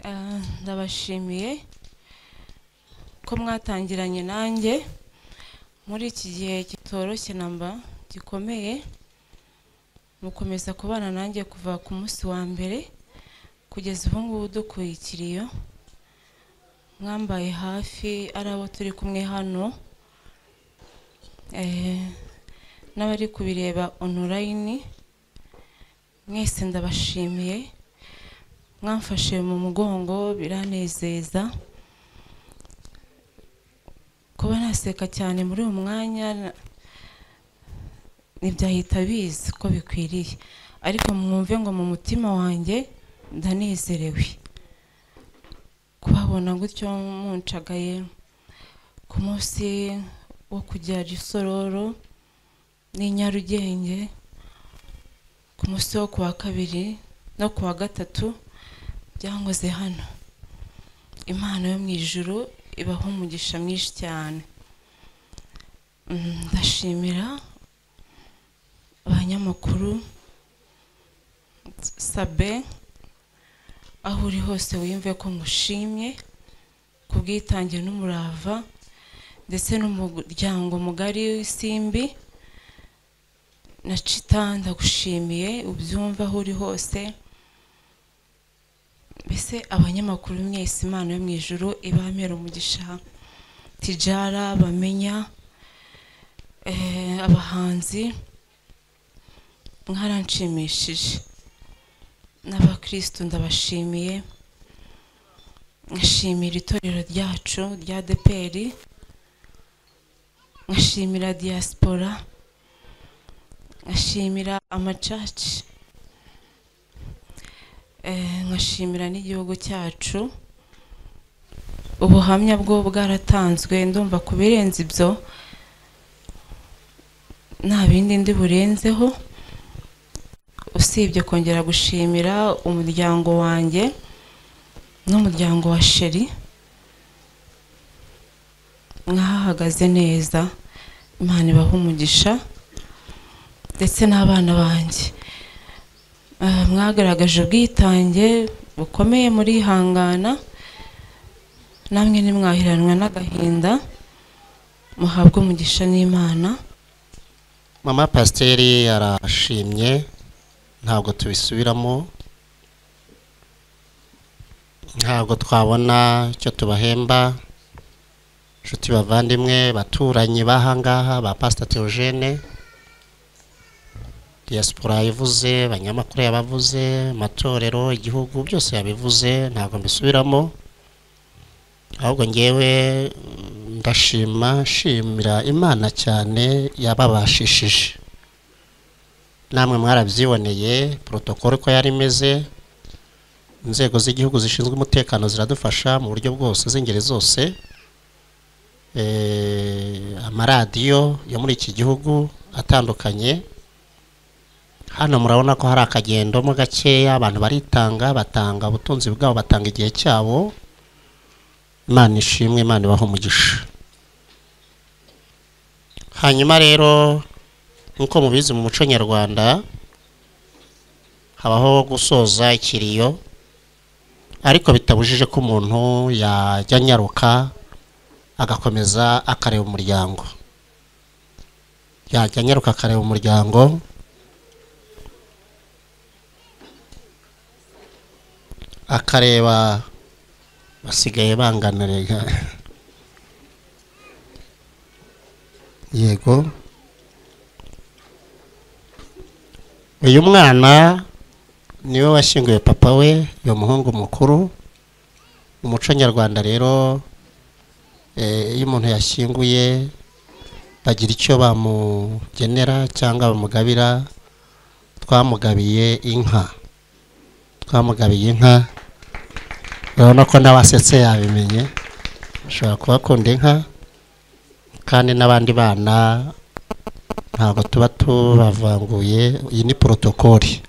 Ah, ndabashimiye ko mwatangiranye nanjye muri iki gihe kitoroshye namba gikomeye mukomeza kubana nanjye kuva ku munsi wa mbere kugeza ubu ngubu dukuye ikiriyo mwambaye hafi ari abo turi kumwe hano eh, n'abari kubireba onorayini mwese ndabashimiye mwamfashe mu mugongo biranezeza kuba naseka cyane muri uyu mwanya na- ntibyahita biza ko bikwiriye ariko mwumve ngo mu mutima wanjye ndanezerewe kubabona gutyo muncagaye ku munsi wo kujya gisororo n'i nyarugenge ku munsi wo kuwa kabiri no kuwa gatatu byankoze hano impano yo mu ijuru ibaho umugisha mwinshi cyane Mm, ndashimira abanyamakuru sabe aho uri hose wiyumve ko ngushimye ku bwitange n'umurava ndetse n'umuryango mugari w'isimbi na cita ndagushimiye ubyumva aho uri hose mbese abanyamakuru mwese imana yo mu ijuru ibamera umugisha tijara bamenya eh, abahanzi mwaranshimishije n'abakristo ndabashimiye nkashimira itorero ryacu rya deperi nkashimira diaspora nkashimira amacaci Eh, nkashimira n'igihugu cyacu ubuhamya bwo bwaratanzwe ndumva ku birenze ibyo nta bindi ndi burenzeho usibye kongera gushimira umuryango wanjye n'umuryango wa sheri mwahagaze neza imana ibaha umugisha ndetse n'abana banjye Ah, mwagaragaje ubwitange bukomeye murihangana namwe ntimwahiranwa n'agahinda muhabwe umugisha n'imana mama pasiteri arashimye ntabwo tubisubiramo ntabwo twabona icyo tubahemba inshuti bavandimwe baturanyi b'ahangaha ba pasita teogene diaspora yavuze abanyamakuru yabavuze amatorero igihugu byose yabivuze ntabwo mbisubiramo ahubwo ngewe mm, ndashima nshimira imana cyane yababashishije namwe mwarabyiboneye protokolo uko yari imeze inzego z'igihugu zishinzwe umutekano ziradufasha mu buryo bwose z'ingeri zose Eh, amaradiyo yo muri iki gihugu atandukanye hano murabona ko hari akagendamo gakeya abantu baritanga batanga ubutunzi bwabo batanga igihe cyabo imana ishimwe imana ibaha umugisha hanyuma rero nk'uko mubizi mu muco nyarwanda habaho gusoza ikiriyo ariko bitabujije ko umuntu yajya anyaruka agakomeza akareba umuryango yajya anyaruka akareba umuryango akareba basigaye bangana rega yego uyu mwana niwe washyinguye papa we uyu muhungu mukuru mu muco nyarwanda rero eh, iyo umuntu yashyinguye bagira icyo bamugenera cyangwa bamugabira twamugabiye inka twamugabiye inka urabona ko n'abasetse yabimenye ashobora kuba akunda inka kandi n'abandi bana ntabwo tuba tubavanguye iyi ni porotokoli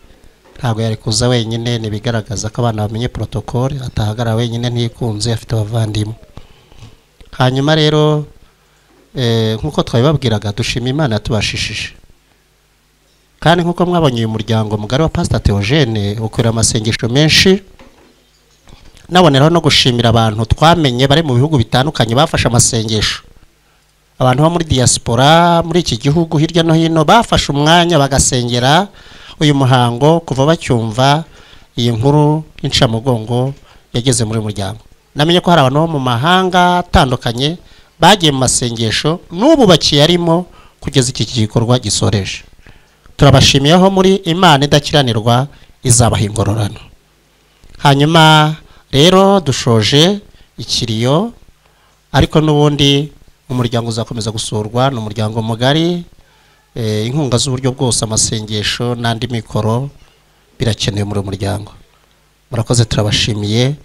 ntabwo yari kuza wenyine ni ibigaragaza ko abana bamenye porotokoli atahagarara wenyine ntikunze afite abavandimwe hanyuma rero eh, nk'uko twabibabwiraga dushima imana yatubashishije kandi nk'uko mwabonye uyu muryango mugari wa pasita teogene ukorera amasengesho menshi naboneraho no gushimira abantu twamenye bari mu bihugu bitandukanye bafashe amasengesho abantu bo muri diaspora muri iki gihugu hirya no hino bafashe umwanya bagasengera uyu muhango kuva bacyumva iyi nkuru y'incamugongo yageze muri muryango namenye ko hari abantu bo mu mahanga atandukanye bagiye mu masengesho n'ubu bakiyarimo kugeza iki gikorwa gisoreje turabashimiye aho muri imana idakiranirwa izabaha ingororano hanyuma rero dushoje ikiriyo ariko n'ubundi umuryango uzakomeza gusurwa ni umuryango mugari eh, inkunga z'uburyo bwose amasengesho n'andi mikoro birakenewe muri uyu muryango murakoze turabashimiye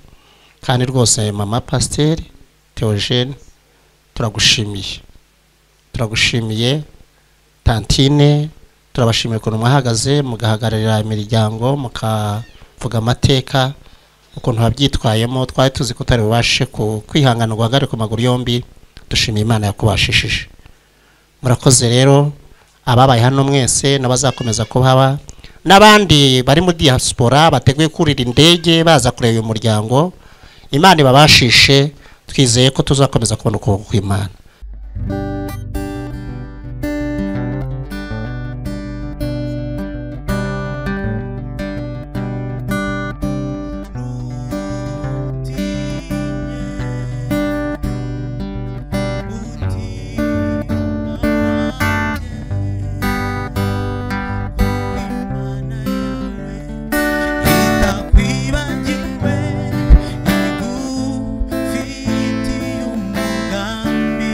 kandi rwose mama pasiteri teogene turagushimiye turagushimiye tantine turabashimiye ukuntu mwahagaze mugahagararira imiryango mukavuga amateka ukuntu wabyitwayemo twari tuzi ko utari bubashe ku- kwihangana guhagarare ku maguru yombi dushimiye imana yakubashishije murakoze rero ababaye hano mwese n'abazakomeza kuhaba n'abandi bari muri diaspora bateguye kurira indege baza kureba uyu muryango imana ibabashishe twizeye ko tuzakomeza kubona ukuboko kw'imana Itakwibagiwe igufitiye umugambi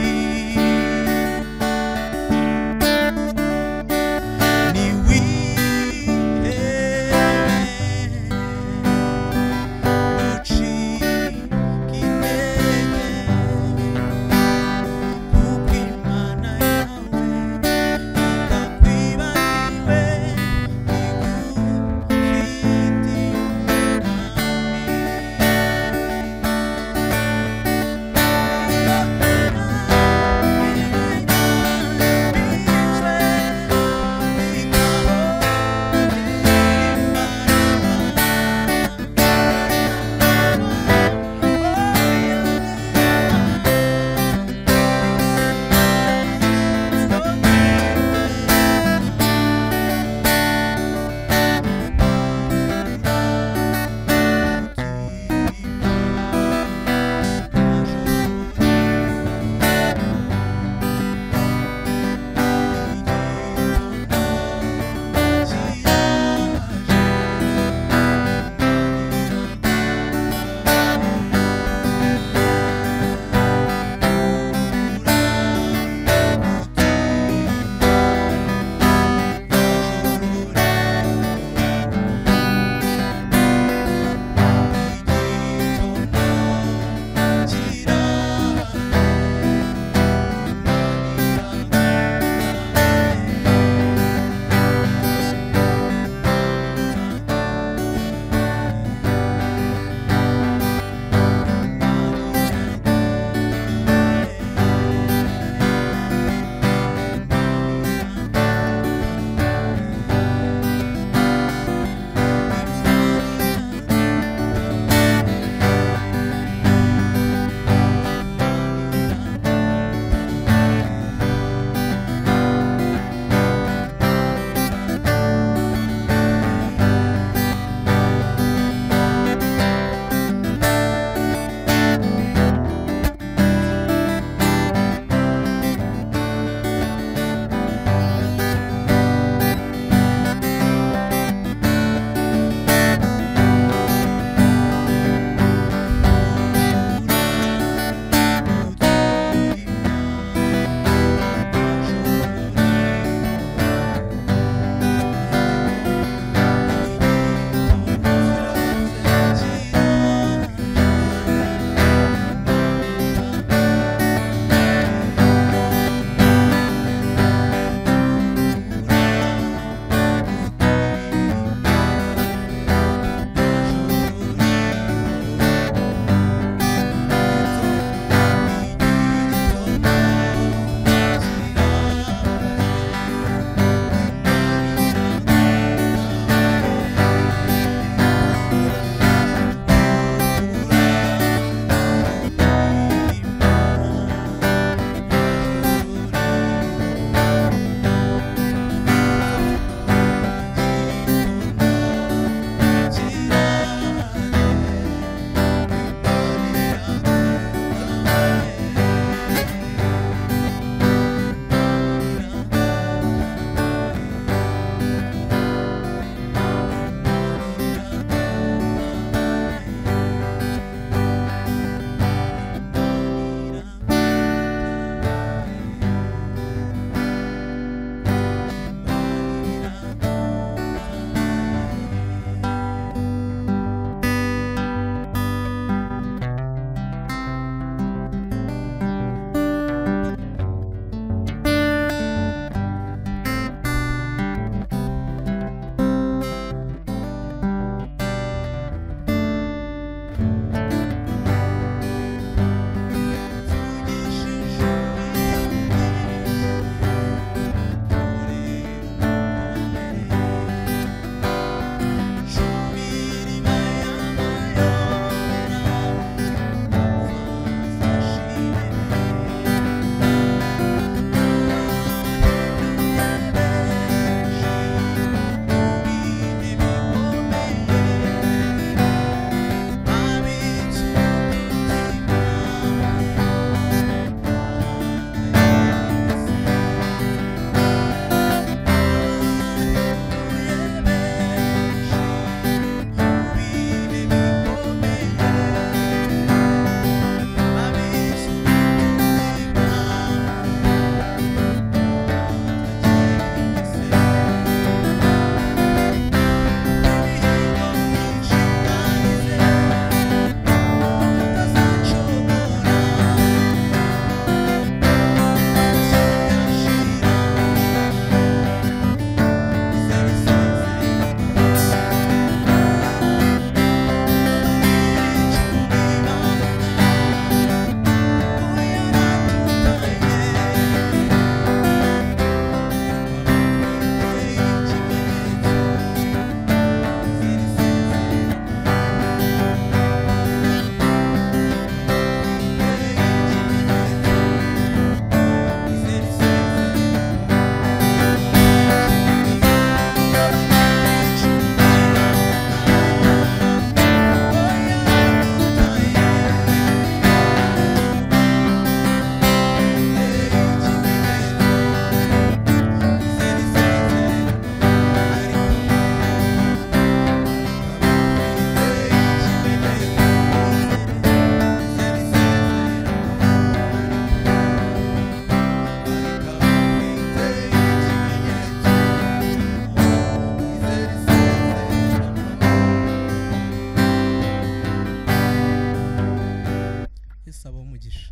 gusaba umugisha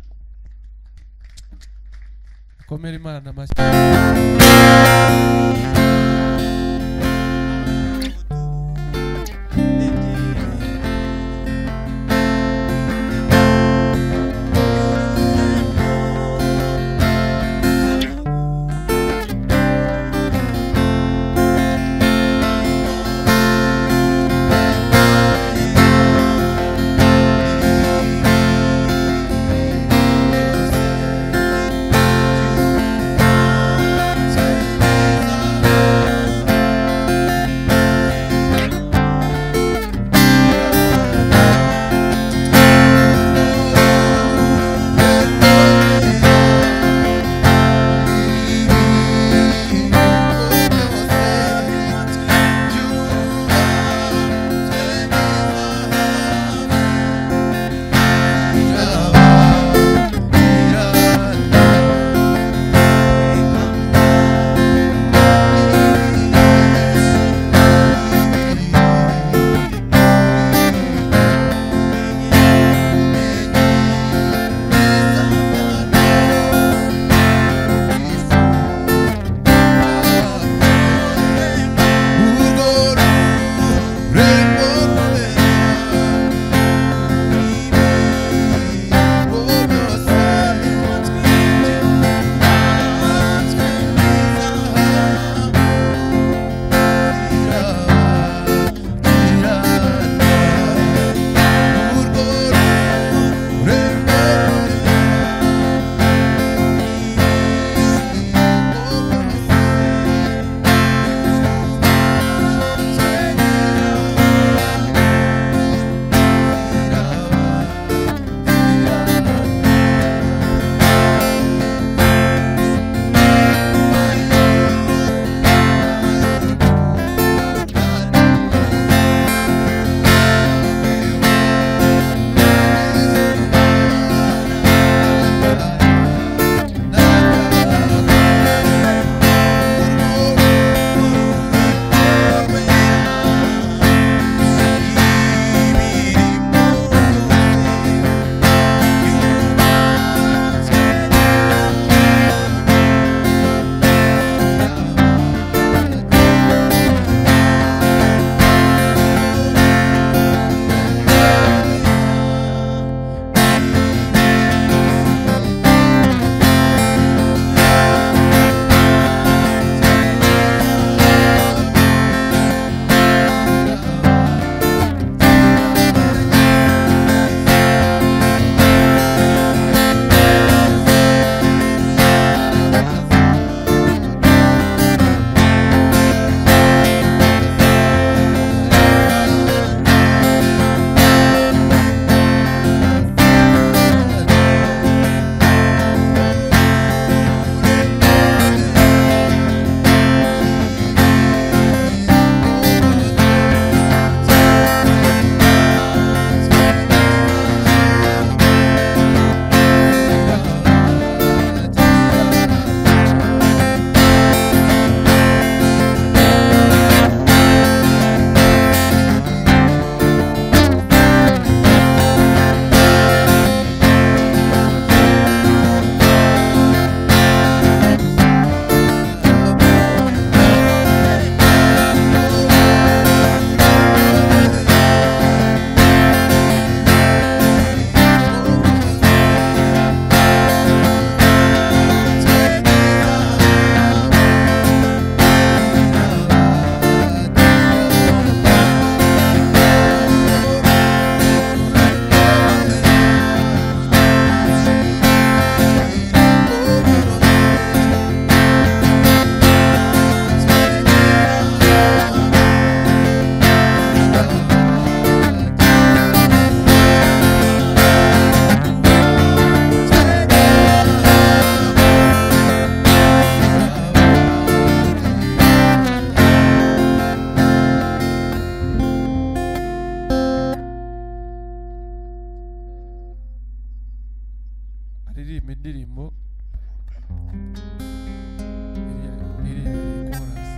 komera imana amashyi aririmba indirimbo iriya iriya ni korasi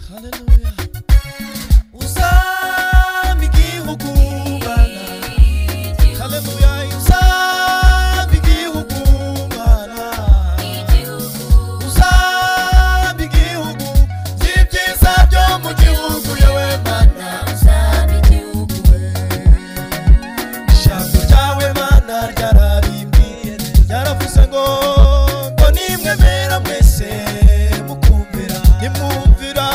Hallelujah. Uzambe igihugu Mana. Hallelujah. Uzambe igihugu Mana. Uzambe igihugu by'ibyiza byo mu gihugu yewe Mana. Ijambo ryawe Mana ryarabimbwiye. Ryaravuze ngo, ngo nimwemera mwese mukumvira. Nimwumvira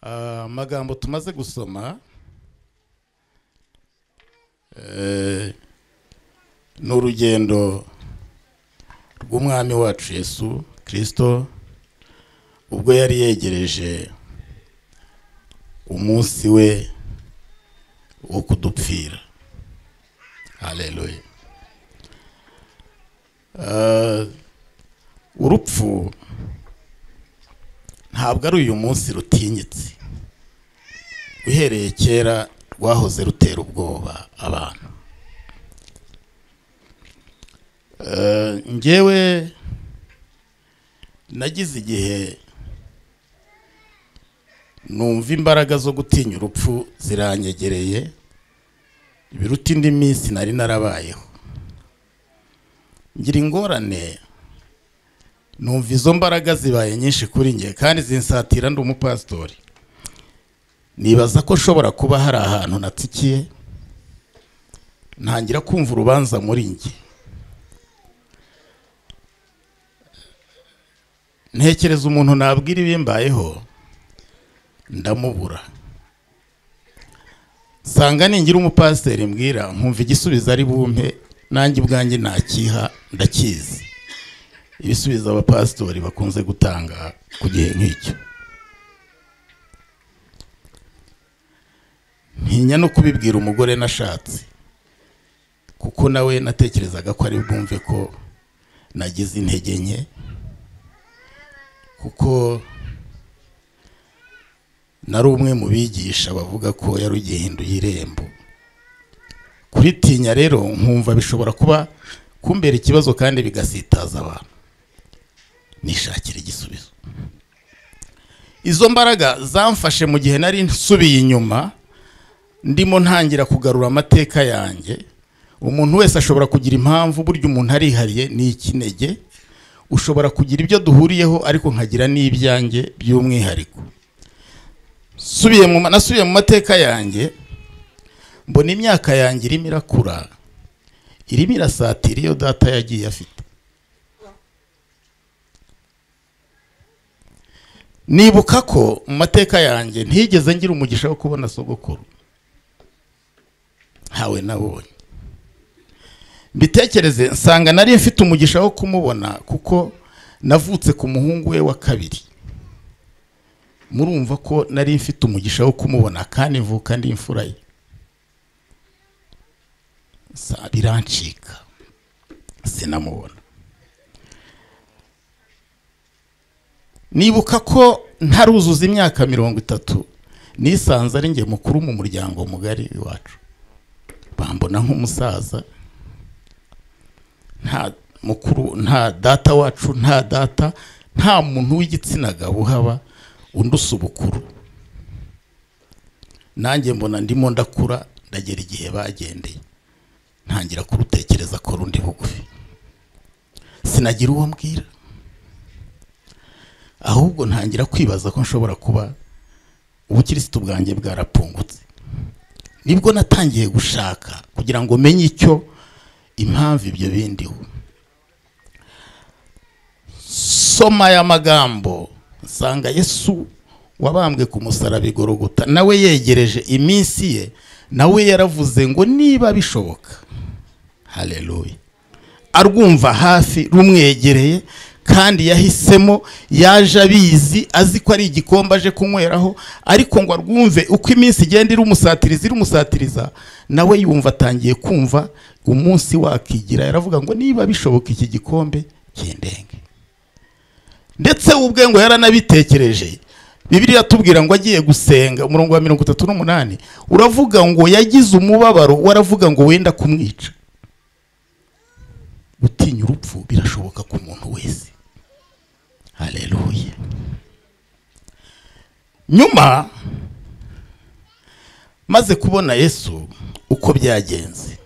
Ah, amagambo tumaze gusoma eh, ni urugendo rw'umwami wacu yesu kirisito ubwo yari yegereje umunsi we wo kudupfira haleluya Ah, urupfu ntabwo ari uyu munsi rutinyitse uhereye kera rwahoze rutera ubwoba abantu Eh, njyewe nagize igihe numva imbaraga zo gutinya urupfu ziranyegereye biruta indi minsi nari narabayeho ngira ingorane numva izo mbaraga zibaye nyinshi kuri njye kandi zinsatira ndi umupasitori nibaza ko nshobora kuba hari ahantu natsikiye ntangira kumva urubanza muri njye ntekereza umuntu nabwira ibimbayeho ndamubura nsanga ningira umupasiteri mbwira nkumva igisubizo ari bumpe nanjye ubwanjye nakiha ndakizi ibisubizo abapasitori bakunze gutanga ku gihe nk'icyo ntinya no kubibwira umugore nashatse kuko nawe natekerezaga ko ari bwumve ko nagize intege nke kuko nari umwe mu bigisha bavuga ko yari ugihinduye irembo kuritinya rero nkumva bishobora kuba kumbera ikibazo kandi bigasitaza abantu nishakira igisubizo izo mbaraga zamfashe mu gihe nari nsubiye inyuma ndimo ntangira kugarura amateka yanjye umuntu wese ashobora kugira impamvu burya umuntu arihariye ni ikinege ushobora kugira ibyo duhuriyeho ariko nkagira n'ibyanjye by'umwihariko Nsubiye mu ma- nasubiye mu mateka yanjye mbona imyaka yanjye irimo irakura irimo irasatira iyo data yagiye afite nibuka ko mu mateka yanjye ntigeze ngira umugisha wo kubona sogokuru ntawe nabonye mbitekereze nsanga nari mfite umugisha wo kumubona kuko navutse ku muhungu we wa kabiri murumva ko nari mfite umugisha wo kumubona kandi mvuka ndi imfura ye sa- birancika sinamubona nibuka ko ntaruzuza imyaka mirongo itatu nisanze ari njye mukuru mu muryango mugari iwacu bambona nk'umusaza nta mukuru nta data wacu nta data nta muntu w'igitsina gabo uhaba undusa ubukuru nanjye mbona ndimo ndakura ndagera igihe bagendeye ntangira kurutekereza ko rundi bugufi sinagira uwo mbwira ahubwo ntangira kwibaza ko nshobora kuba ubukirisitu bwanjye bwarapfungutse nibwo natangiye gushaka kugira ngo menye icyo impamvu ibyo bindiho soma aya magambo nsanga yesu wabambwe ku musaraba igorogota nawe yegereje iminsi ye nawe yaravuze ngo niba bishoboka haleluya arwumva hafi rumwegereye kandi yahisemo yaje abizi azi ko ari igikombe aje kunyweraho ariko ngo arwumve uko iminsi igenda irumusatiriza irumusatiriza nawe yumva atangiye kumva umunsi wakigira yaravuga ngo niba bishoboka iki gikombe kindenge ndetse we ubwe ngo yaranabitekereje bibiri atubwira ngo agiye gusenga umurongo wa mirongo itatu n'umunani uravuga ngo yagize umubabaro waravuga ngo wenda kumwica gutinya urupfu birashoboka ku muntu wese haleluya nyuma maze kubona yesu uko byagenze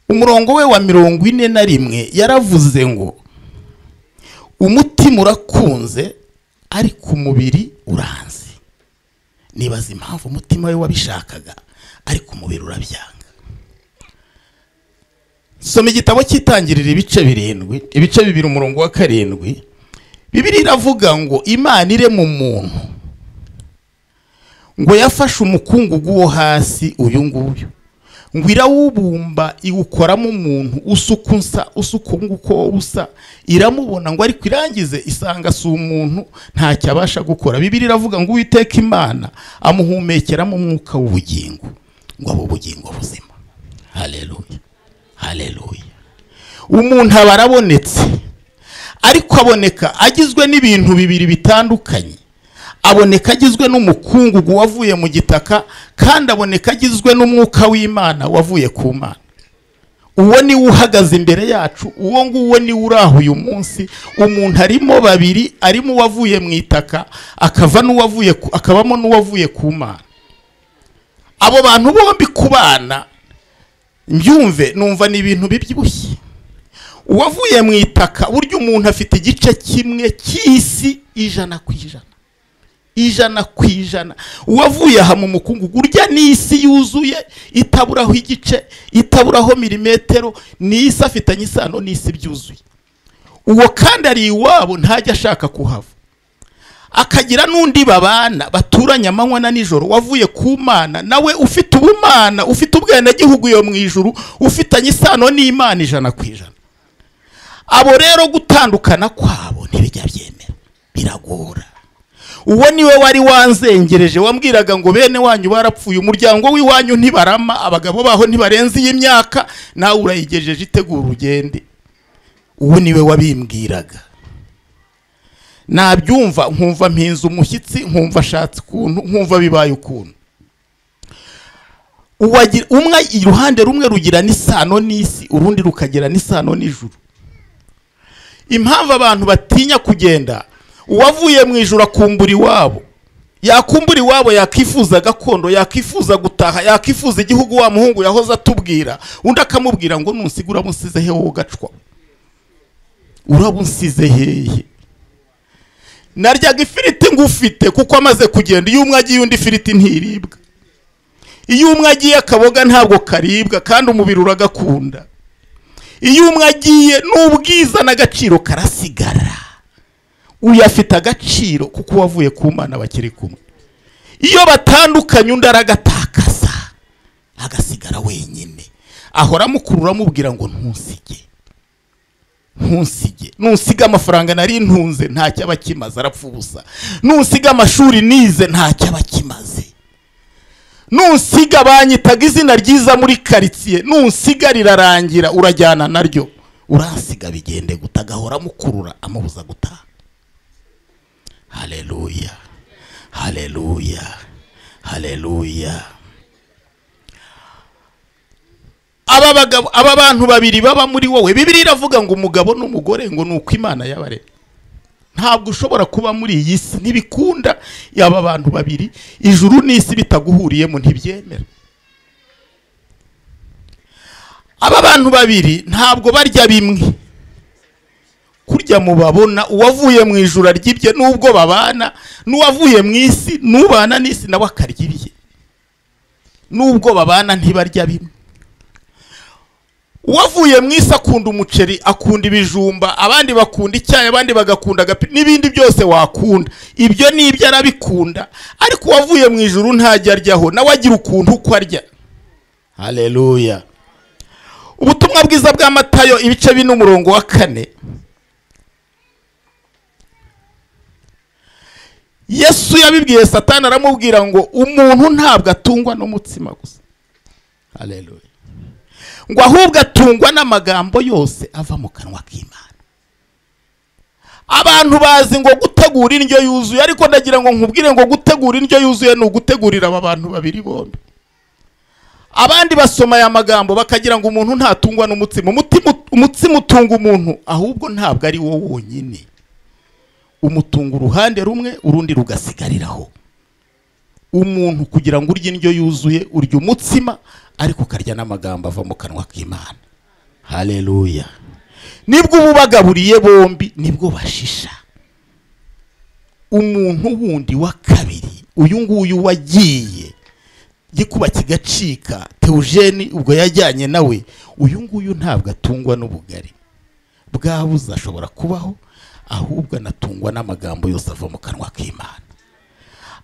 umurongo we wa mirongo ine na rimwe yaravuze ngo umutima urakunze ariko umubiri uranze nibaza impamvu umutima we wabishakaga ariko umubiri urabyanga soma igitabo cyitangirira ibice birindwi ibice bibiri umurongo wa karindwi bibiri iravuga ngo imana ire mu muntu ngo yafashe umukungugu wo hasi uyu nguyu ngo irawubumba iwukoramo umuntu usuka unsa usuka uko usa iramubona ngo ariko irangize isanga si umuntu ntacyo abasha gukora bibiri iravuga ngo uwiteka imana amuhumekeramo umwuka w'ubugingo ngo abe ubugingo buzima hareruya hareruya umuntu aba arabonetse ariko aboneka agizwe n'ibintu bibiri bitandukanye aboneka agizwe n'umukungugu wavuye mu gitaka kandi aboneka agizwe n'umwuka w'imana wavuye ku mana uwo niwe uhagaze imbere yacu uwo nguwo niwe uraho uyu munsi umuntu arimo babiri arimo uwavuye mu itaka akava n'uwavuye ku- akabamo n'uwavuye ku mana abo bantu bombi kubana mbyumve numva ni ibintu bibyibushye uwavuye mu itaka burya umuntu afite igice kimwe cy'isi ijana ku ijana ijana ku ijana uwavuye aha mu mukungugu urya ni isi yuzuye itaburaho igice itaburaho milimetero ni isi afitanye isano n'isi byuzuye uwo kandi ari iwabo ntajya ashaka kuhava akagira n'undi babana baturanye amanywa na nijoro wavuye ku mana nawe ufite ubumana ufite ubwenegihugu iyo mu ijuru ufitanye isano n'imana ijana ku ijana abo rero gutandukana kwabo ntibijya byemera biragora uwo niwe wari wanzengereje wambwiraga ngo bene wanyu barapfuye umuryango w'iwanyu ntibarama abagabo baho ntibarenze iyi myaka nawe urayigejeje itegura ugende uwo niwe wabimbwiraga nabyumva nkumva mpinze umushyitsi nkumva ashatse ukuntu nkumva bibaye ukuntu Uwagira- umwe iruhande rumwe rugira n'isano n'isi urundi rukagira n'isano n'ijuru impamvu abantu batinya kugenda uwavuye mu ijoro akumbura iwabo yakumbura iwabo yakifuza gakondo yakifuza gutaha yakifuza igihugu wa muhungu yahoze atubwira undi akamubwira ngo nunsigura musize he wowe ugacwa uraba unsize hehe naryaga ifiriti ngufite kuko amaze kugenda iyo umwe agiye undi ifiriti ntiribwa iyo umwe agiye akaboga ntabwo karibwa kandi umubiri uragakunda iyo umwe agiye n'ubwiza n'agaciro karasigara uyu afite agaciro kuko uwavuye ku mana bakiri kumwe iyo batandukanye undi aragatakaza agasigara wenyine ahora amukurura amubwira ngo ntusige ntusige ntusiga amafaranga nari ntunze ntacyo aba akimaze arapfa ubusa ntusiga amashuri nize ntacyo aba akimaze nusiga banyitaga izina ryiza muri karitsiye nusiga rirarangira urajyana naryo uransiga bigende guta agahora amukurura amubuza gutaha hareruya hareruya hareruya aba bagabo aba bantu babiri baba muri wowe bibiri iravuga ngo umugabo n'umugore ngo ni uko imana yabaremye ntabwo ushobora kuba muri iyi si ntibikunda yaba abantu babiri ijuru n'isi bitaguhuriyemo ntibyemera aba bantu babiri ntabwo barya bimwe kurya mubabona uwavuye mu ijuru arya ibye n'ubwo babana n'uwavuye mu isi n'ubana n'isi nawe akarya ibye n'ubwo babana ntibarya bimwe uwavuye mu isi akunda umuceri akunda ibijumba abandi bakunda icyayi abandi bagakunda agapi n'ibindi byose wakunda ibyo ni ibyo arabikunda ariko uwavuye mu ijuru ntajya aryaho nawe agira ukuntu uko arya hareruya ubutumwa bwiza bwa matayo ibice bine umurongo wa kane yesu yabibwiye satani aramubwira ngo umuntu ntabwo atungwa n'umutsima gusa hareruya ngo ahubwo atungwa n'amagambo yose ava mu kanwa k'imana abantu bazi ngo gutegura indyo yuzuye ariko ndagira ngo nkubwire ngo gutegura indyo yuzuye ni ugutegurira aba bantu babiri bombi abandi basoma aya magambo bakagira ngo umuntu ntatungwa n'umutsima umutima umutsima utunga umuntu ahubwo ntabwo ari wo wonyine umutunga uruhande rumwe urundi rugasigariraho umuntu kugira ngo urye indyo yuzuye urya umutsima ariko ukarya n'amagambo ava mu kanwa k'imana hareruya nibwo uba ubagaburiye bombi nibwo bashisha umuntu wundi wa kabiri uyu nguyu wagiye gikuba kigacika teujeni ubwo yajyanye nawe uyu nguyu ntabwo atungwa n'ubugari bwabuze ashobora kubaho ahubwo anatungwa n'amagambo yose ava mu kanwa k'imana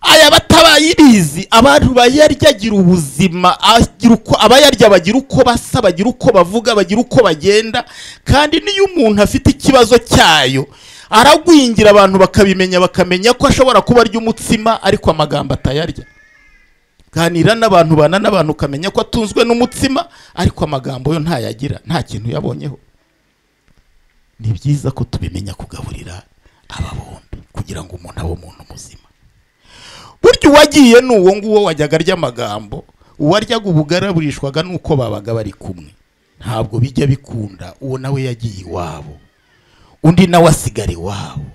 aya batabayibizi abantu bayarya agira ubuzima agira uko abayarya bagira uko basa bagira uko bavuga bagira uko bagenda kandi n'iyo umuntu afite ikibazo cyayo aragwingira abantu bakabimenya bakamenya ko ashobora kuba arya umutsima ariko amagambo atayarya ganira n'abantu bana n'abantu ukamenya ko atunzwe n'umutsima ariko amagambo yo ntayagira nta kintu yabonyeho ni byiza ko tubimenya kugaburira aba bombi kugira ngo umuntu abe umuntu muzima burya uwagiye ni uwo nguwo wajyaga arya amagambo uwaryaga ubugaraburishwaga n'uko babaga bari kumwe ntabwo bijya bikunda uwo nawe yagiye iwabo undi nawe asigara iwabo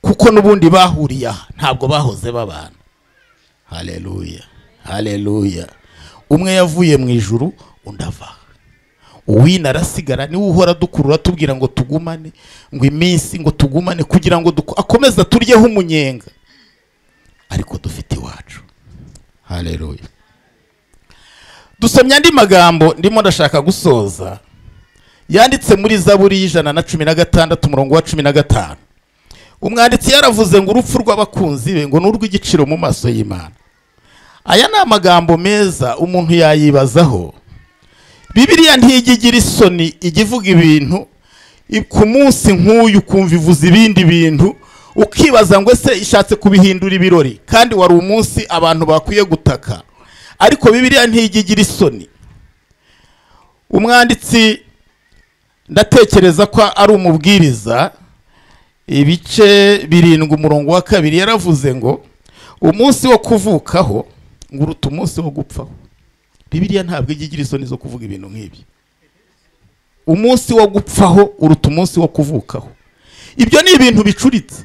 kuko n'ubundi bahuriye aha ntabwo bahoze babana hareruya hareruya umwe yavuye mu ijuru undi ava uwina arasigara niwe uhora dukurura tubwira ngo tugumane ngo iminsi ngo tugumane kugira ngo duku- akomeze aturyeho umunyenga ariko dufite iwacu hareruya dusomye andi magambo ndimo ndashaka gusoza yanditse muri zaburi y'ijana na cumi na gatandatu umurongo wa cumi na gatanu umwanditsi yaravuze ngo urupfu rw'abakunzi be ngo ni urw'igiciro mu maso y'imana aya ni amagambo meza umuntu yayibazaho bibiriya ntijya igira isoni ijya ivuga ibintu i- ku munsi nk'uyu ukumva ivuza ibindi bintu ukibaza ngo ese ishatse kubihindura ibirori kandi wari umunsi abantu bakwiye gutaka ariko bibiriya ntijya igira isoni umwanditsi ndatekereza ko ari umubwiriza ibice birindwi umurongo wa kabiri yaravuze ngo umunsi wo kuvukaho ngo uruta umunsi wo gupfaho bibiriya ntabwo ijya igira isoni zo kuvuga ibintu nk'ibyo umunsi wo gupfaho uruta umunsi wo kuvukaho ibyo ni ibintu bicuritse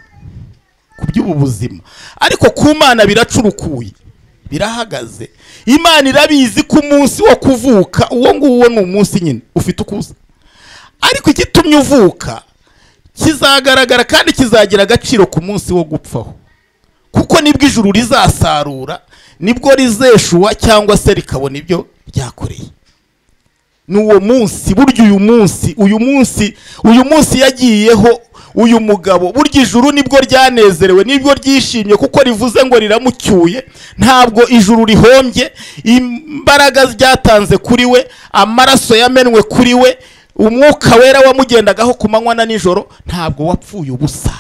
ku by'ubu buzima ariko ku mana biracurukuye birahagaze imana irabizi ko umunsi wo kuvuka uwo nguwo ni umunsi nyine ufite uko uza ariko igitumye uvuka kizagaragara kandi kizagira agaciro ku munsi wo gupfaho kuko nibwo ijuru rizasarura nibwo rizeshuwa cyangwa se rikabona ibyo ryakoreye ni uwo munsi burya uyu munsi uyu munsi uyu munsi yagiyeho uyu mugabo burya ijuru nibwo ryanezerewe nibwo ryishimye kuko rivuze ngo riramucyuye ntabwo ijuru rihombye imbaraga ryatanze kuri we amaraso yamenwe kuri we umwuka wera wamugendagaho ku manywa na nijoro ntabwo wapfuye ubusa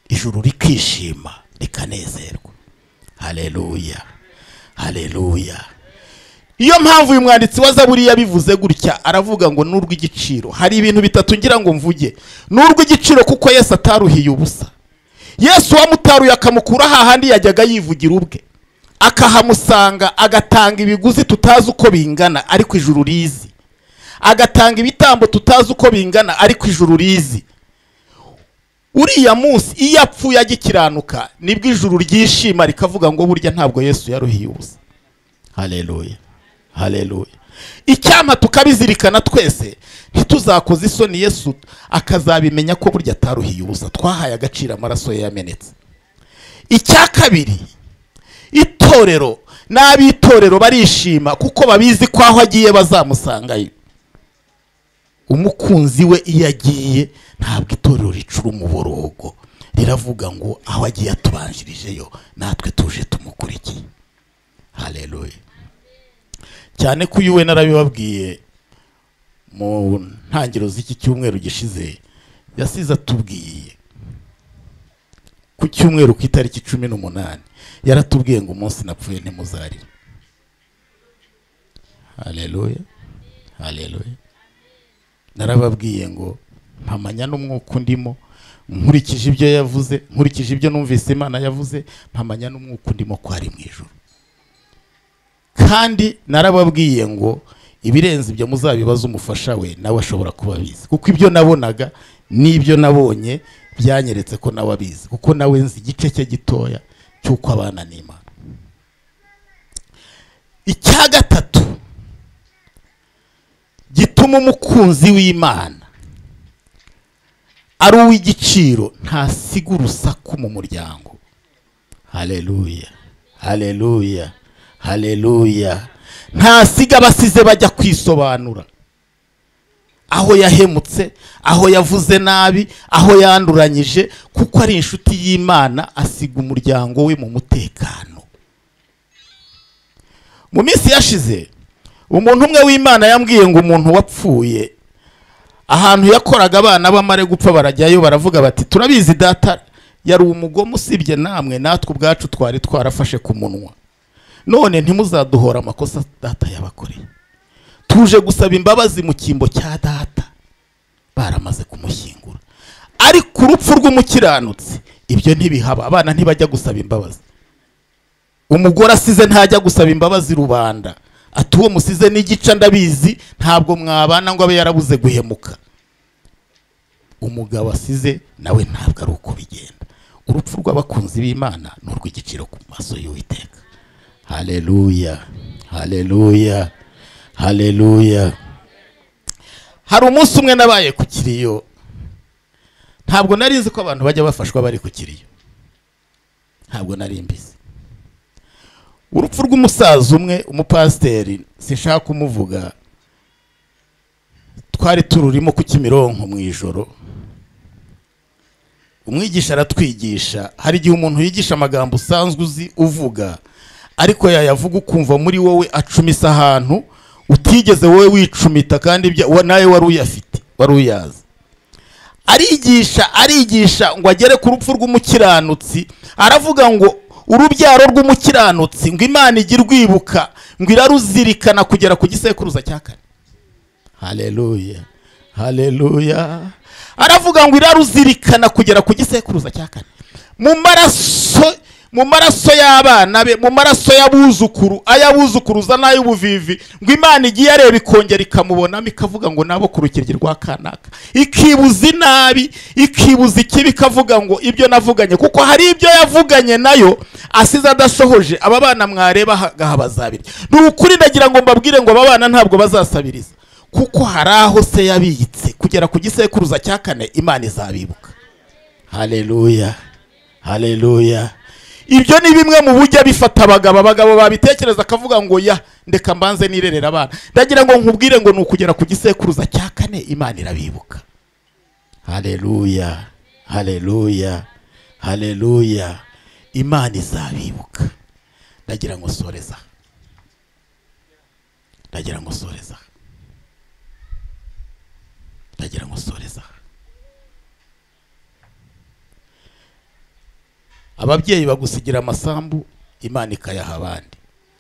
ijuru rikishima rikanezerwa hareruya hareruya iyo mpamvu uyu mwanditsi wa zaburi yabivuze gutya aravuga ngo n'urw'igiciro hari ibintu bitatu ngira ngo mvuge n'urw'igiciro kuko yesu ataruhiye ubusa yesu uwamutaruye akamukura hahandi yajyaga yivugira ubwe akahamusanga agatanga ibiguzi tutazi uko bingana ariko ijuru rizi agatanga ibitambo tutazi uko bingana ariko ijuru rizi uriya munsi iyo apfuye agikiranuka nibwo ijuru ryishima rikavuga ngo burya ntabwo yesu yaruhiye ubusa hareruya hareruya icyampa tukabizirikana twese ntituzakoze isoni yesu akazabimenya ko burya ataruhiye ubusa twahaye agaciro amaraso ye yamenetse icya kabiri itorero n'ab'itorero barishima kuko babizi ko aho agiye bazamusangayo umukunzi we iyo agiye ntabwo itorero ricura umuborogo riravuga ngo aho agiye atubanjirijeyo natwe tuje tumukurikiye hareruya cyane ko uyu we narabibabwiye mu ntangiriro z'iki cyumweru gishize yasize atubwiye ku cyumweru ku itariki cumi n'umunani yaratubwiye ngo umunsi napfuye ntimuzarire hareruya hareruya narababwiye ngo mpamanya n'umwuka undimo nkurikije ibyo yavuze nkurikije ibyo numvise imana yavuze mpamanya n'umwuka undimo ko ari mu ijoro kandi narababwiye ngo ibirenze ibyo muzabibaze umufasha we nawe ashobora kuba abizi kuko ibyo nabonaga n'ibyo nabonye byanyeretse ko nawe abizi kuko nawe nzi igice cye gitoya cy'uko abana n'imana icya gatatu gituma umukunzi w'imana ari uw'igiciro ntasiga urusaku mu muryango hareruya hareruya hareruya ntasiga abasize bajya kwisobanura aho yahemutse aho yavuze nabi aho yanduranyije kuko ari inshuti y'imana asiga umuryango we mu mutekano mu minsi yashize umuntu umwe w'imana yambwiye ngo umuntu wapfuye ahantu yakoraga abana bamare gupfa barajyayo baravuga bati turabizi data yari umugome usibye namwe natwe ubwacu twari twarafashe ku munwa none ntimuzaduhora amakosa data yabakoreye tuje gusaba imbabazi mu cyimbo cya data baramaze kumushyingura ariko urupfu rw'umukiranutsi ibyo ntibihaba abana ntibajya gusaba imbabazi umugore asize ntajya gusaba imbabazi rubanda ati uwo musize n'igice ndabizi ntabwo mwabana ngo abe yarabuze guhemuka umugabo asize nawe ntabwo ari uko bigenda urupfu rw'abakunzi b'imana ni urw'igiciro ku maso y'uwiteka haleluya haleluya haleluya hari umunsi umwe nabaye ku kiriyo ntabwo nari nzi ko abantu bajya bafashwa bari ku kiriyo ntabwo nari mbizi urupfu rw'umusaza umwe umupasiteri sinshaka kumuvuga twari tururimo ku kimironko mu ijoro umwigisha aratwigisha hari igihe umuntu yigisha amagambo usanzwe uzi uvuga ariko yayavuga ukumva muri wowe acumisa ahantu utigeze wowe wicumita kandi ibya- wa- nawe wari uyafite wari uyazi arigisha arigisha ngo agere ku rupfu rw'umukiranutsi aravuga ngo urubyaro rw'umukiranutsi ngo imana ijye irwibuka ngo iraruzirikana kugera ku gisekuruza cya kane haleluya haleluya aravuga ngo iraruzirikana kugera ku gisekuruza cya kane mu maraso mu maraso y'abana be mu maraso y'abuzukuru ay'abuzukuruza n'ay'ubuvivi ngo imana igiye areba ikongera ikamubonamo ikavuga ngo nabo ku rukiryi rwa kanaka ikibuza inabi ikibuza ikibi ikavuga ngo ibyo navuganye kuko hari ibyo yavuganye nayo asize adasohoje aba bana mwareba aha ngaha bazabirya ni ukuri ndagira ngo mbabwire ngo aba bana ntabwo bazasabiriza kuko hari aho se yabitse kugera ku gisekuruza cya kane imana izabibuka haleluya haleluya ibyo ni bimwe mu bujya bifata abagabo abagabo babitekereza akavuga ngo ya ndeka mbanze nirerera abana ndagira ngo nkubwire ngo ni ukugera ku gisekuruza cya kane imana irabibuka haleluya haleluya haleluya imana izabibuka ndagira ngo soreza aha. ndagira ngo soreza aha. ndagira ngo soreza aha. ababyeyi bagusigira amasambu imana ikayaha abandi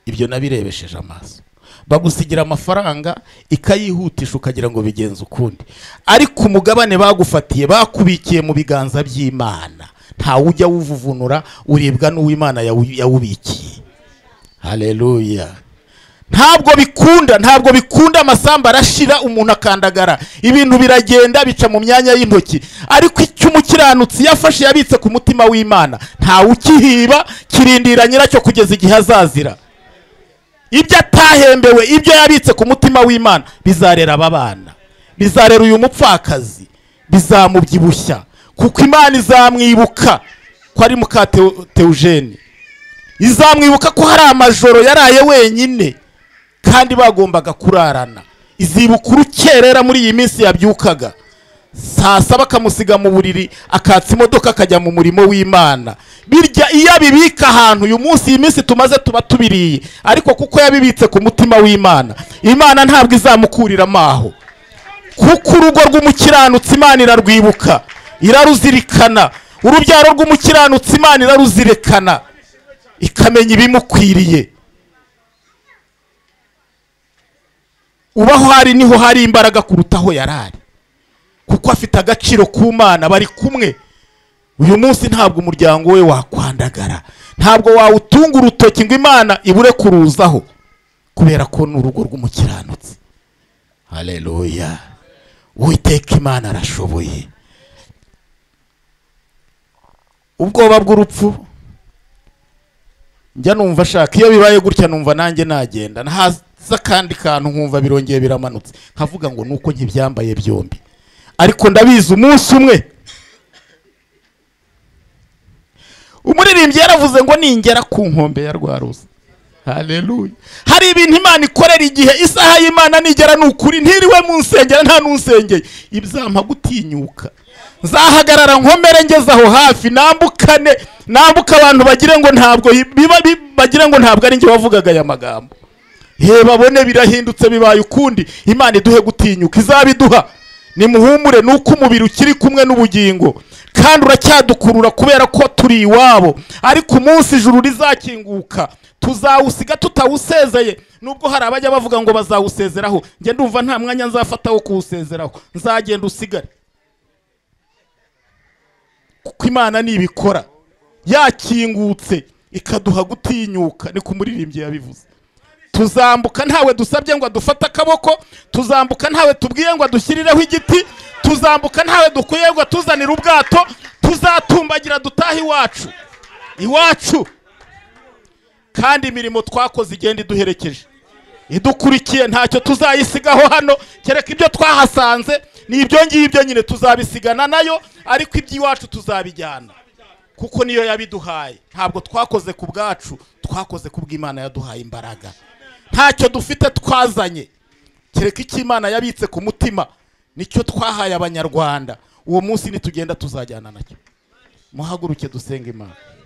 ibyo nabirebesheje amaso bagusigira amafaranga ikayihutisha ukagira ngo bigenze ukundi ariko umugabane bagufatiye bakubikiye mu biganza by'imana ntawe ujya wuvuvunura uribwa n'uw'imana yawu- yawubikiye haleluya ntabwo bikunda ntabwo bikunda amasambu arashira umuntu akandagara ibintu biragenda bica mu myanya y'intoki ariko icyo umukiranutsi yafashe yabitse ku mutima w'imana ntawe ukihiba kirindira nyiracyo kugeza igihe azazira ibyo atahembewe ibyo yabitse ku mutima w'imana bizarera aba bana bizarera uyu mupfakazi bizamubyibushya kuko imana izamwibuka ko ari muka Teo- teujeni izamwibuka ko hari amajoro yaraye wenyine kandi bagombaga kurarana izibuka urukerera muri iyi minsi yabyukaga saa saba akamusiga mu buriri akatsa imodoka akajya mu murimo w'imana birya iyo abibika ahantu uyu munsi iyi minsi tumaze tuba tubiriye ariko kuko yabibitse ku mutima w'imana imana ntabwo izamukuriramo aho kuko urugo rw'umukiranutsi imana irarwibuka iraruzirikana urubyaro rw'umukiranutsi imana iraruzirikana ikamenya ibimukwiriye ubaho hari niho hari imbaraga kuruta aho yari ari kuko afite agaciro ku mana bari kumwe uyu munsi ntabwo umuryango we wakwandagara ntabwo wawutunga urutoki ngo imana ibure kuruzaho kubera ko ni urugo rw'umukiranutsi haleluya uwiteka imana arashoboye ubwoba bw'urupfu njya numva ashaka iyo bibaye gutya numva nanjye nagenda haza akandi kantu nkumva birongeye biramanutse nkavuga ngo nuko nkibyambaye byombi ariko ndabizi umunsi umwe umuririmbyi yaravuze ngo ningera ku nkombe ya rwa ruzi haleluya hari ibintu imana ikorera igihe isaha y'imana nigera ni ukuri ntiriwe mu nsengero nta n'unsengeye ibyampa gutinyuka nzahagarara nkomere ngeze aho hafi nambukane nambuka abantu bagire ngo ntabwo biba bi- bagire ngo ntabwo ari njye wavugaga aya magambo he babone birahindutse bibaye ukundi imana iduhe gutinyuka izabiduha nimuhumure nuko umubiri ukiri kumwe n'ubugingo kandi uracyadukurura kubera ko turi iwabo ariko umunsi ijuru rizakinguka tuzawusiga tutawusezeye nubwo hari abajya bavuga ngo bazawusezeraho njye ndumva nta mwanya nzafata wo kuwusezeraho nzagenda usigare kuko imana nibikora yakingutse ikaduha gutinyuka ni ku muririmbyi yabivuze tuzambuka ntawe dusabye ngo adufate akaboko tuzambuka ntawe tubwiye ngo adushyirireho igiti tuzambuka ntawe dukwiye ngo atuzanire ubwato tuzatumbagira dutahe iwacu iwacu kandi imirimo twakoze igenda iduherekeje idukurikiye ntacyo tuzayisigaho hano kereka ibyo twahasanze ni ibyo ngibyo nyine tuzabisigana nayo ariko iby'iwacu tuzabijyana kuko niyo yabiduhaye ntabwo twakoze ku bwacu twakoze ku bw'imana yaduhaye imbaraga ntacyo dufite twazanye kereka icyo imana yabitse ku mutima nicyo twahaye abanyarwanda uwo munsi nitugenda tuzajyana nacyo muhaguruke dusenga imana